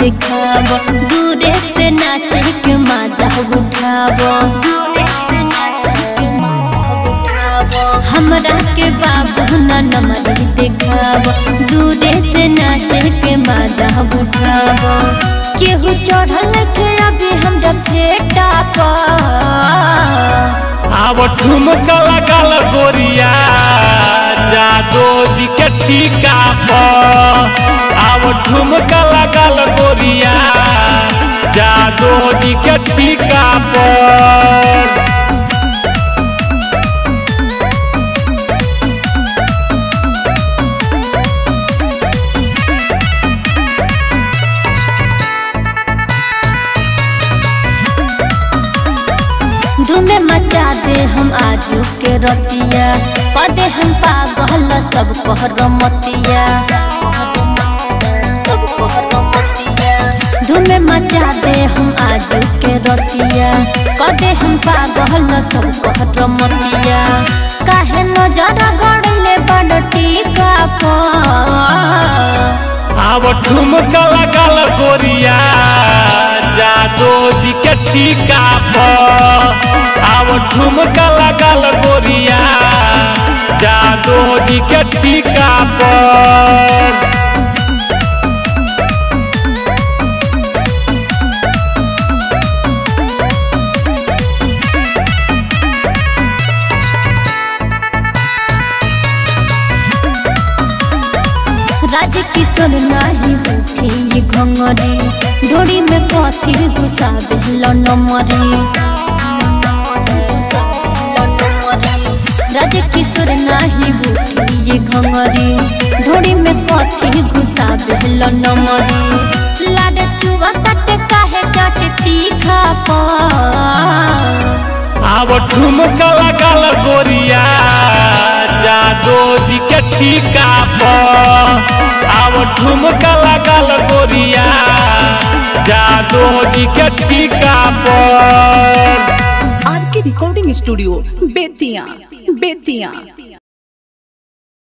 दिखाब दूरे से नाचे के मजा उठाब दूरे से नाचे के मजा उठाब हमरा के बाबू ना नमर दिखाब दूरे से नाचे के मजा उठाब केहू चढ़ल के अभी हमरा फेटा पर आव ठुमका लगल गोरिया जादो जी के टीका पर आव ठुमका लगल गोरिया जादो जी के टीका पर धूमे मचा दे हम आजू के रतिया कदे हम पागल सब कहर मतिया सब कहर मतिया धूमे मचा दे हम आजू के रतिया कदे हम पागल सब कहर मतिया काहे नजर गड़ले बड़ टीका पर आव ठुमका लगल गोरिया जादो जी के टीका पर आव ठुमका लगल गोरिया जादो जी के टीका पर राज किशोर नाही उठी ये घंगरी डोरी में कथी घुसा दिल नमरी राज किशोर नाही उठी ये घंगरी डोरी में कथी घुसा दिल नमरी लाड चुआ तट काहे चट तीखा पर आव ठुमका लगल गोरिया जादो जी के टीका पर आव ठुमका लगल गोरिया जादो जी के टीका पर आर के रिकॉर्डिंग स्टूडियो बेतिया बेतिया